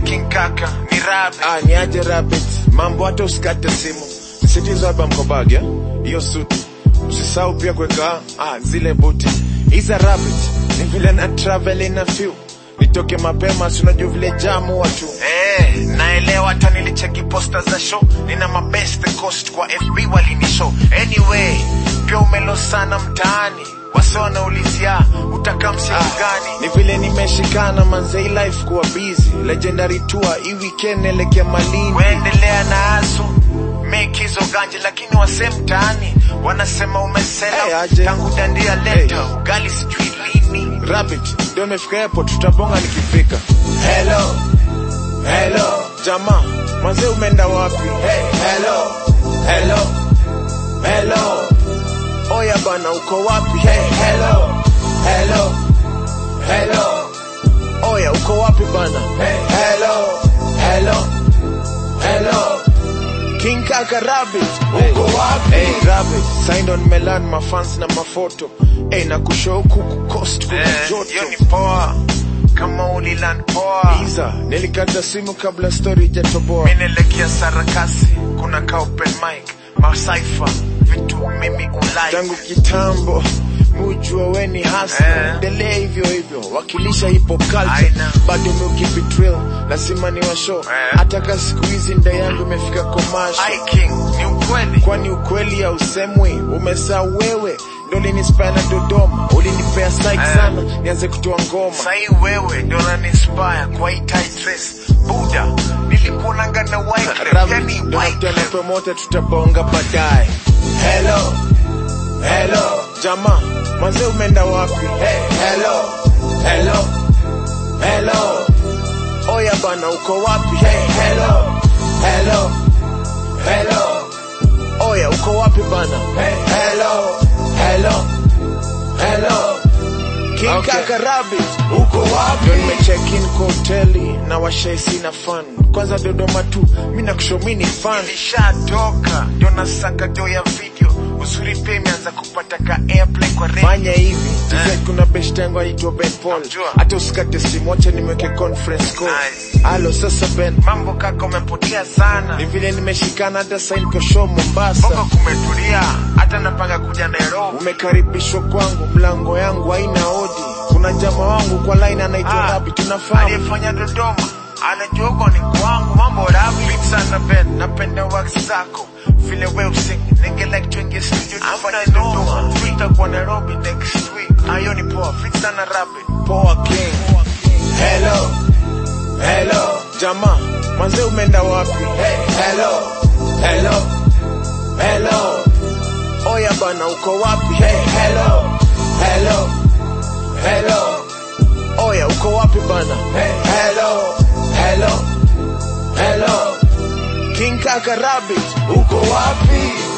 King Kaka ni Rabbit. Ah, ni aje rabbit. Mambo hata usikate simu. Sitizo hapa mkobage. Hiyo suti. Usisahau pia kuweka ah, zile buti. Iza rabbit. Ni vile na travel in a few. Nitoke mapema si unajua vile jamu watu. Eh, naelewa hata nilicheki posta za show. Nina mabest coast kwa FB walinishow. Anyway, pia umelo sana mtaani. Wase wanaulizia utakaa msiku gani? Ni vile nimeshikana manzei life kuwa busy. Legendary tour hii weekend elekea Malindi. Weendelea na asu make hizo ganje, lakini wase mtaani wanasema umesela Hey, aje. tangu dandia leta Hey. ugali sijui lini. Rabbit, ndio nimefika airport tutabonga nikifika. Hello, hello, Jamaa, manzee umeenda wapi? hey, hello, hello, hello, Oya bana uko wapi? hey, hello, hello, hello, Oya uko wapi bana? hey, hello, hello, hello. King Kaka Rabbit. Uko wapi? Hey, Rabbit, signed on Melan mafans na mafoto. Hey, na kushow huku coast kuna Eh, joto. hiyo ni poa kama uliland poa. Iza, nilikata simu kabla story ijatoboa. Minelekea sarakasi, kuna ka open mic, masaifa, vitu mimi ulike. Tangu kitambo mujua we ni hasa Eh. endelea hivyo hivyo wakilisha hip hop culture Aina. bado meukipitreal lazima ni washo Eh. hata ka siku hizi nda yangu imefika komasho Ai King, ni ukweli. kwani ukweli ya usemwi umesaa wewe ndo ulinispaya na dodoma ulinipea psych Eh. sana nianze kutoa ngoma Sahi wewe ndio unaninspire kwa hii tight dress. Buda, nilikuonanga na Wyclef, Rabbit, yani ndo nakuta na Wyclef. promoter tutabonga baadaye Hello, hello, jamaa mwanzee umeenda wapi hey, hello, hello, hello, oya bana uko wapi hey, hello, hello, hello, oya uko wapi bana hey, hello, hello, hello. King Okay. Kaka Rabbit Uko wapi? Ndio nimecheck in kwa hoteli na washai sina fan kwanza Dodoma tu mi nakusho mi ni fan Nilishatoka ndio nasaka do ya video. Uzuri pia imeanza kupata ka airplay kwa radio. fanya hivi Eh. tuze kuna best yangu aitwa Ben Paul Namjua. hata usikate simu wacha nimweke conference call Nice. alo sasa Ben Mambo kaka umepotea sana. ni vile nimeshikana hata sign kwa show Bongo Mombasa kumetulia, hata napanga kuja Nairobi. umekaribishwa kwangu mlango yangu haina odi kuna jama wangu kwa line anaitwa Ah, Rabi tunafahamu Aliyefanya Dodoma anajua huko ni kwangu, mambo rabi Fit sana Ben, napenda wax zako vile we using nige like tuingie studio tufanye Dodoma, tutakuwa Nairobi next week. Ayo ni poa, fit sana rabi. poa King Hello, hello, jamaa mwanzee umeenda wapi hey, hello, hello, hello, oya bana uko wapi hey, hello, hello, hello. oya uko wapi bana Hey, hello, hello, hello, King Kaka Rabbit uko wapi?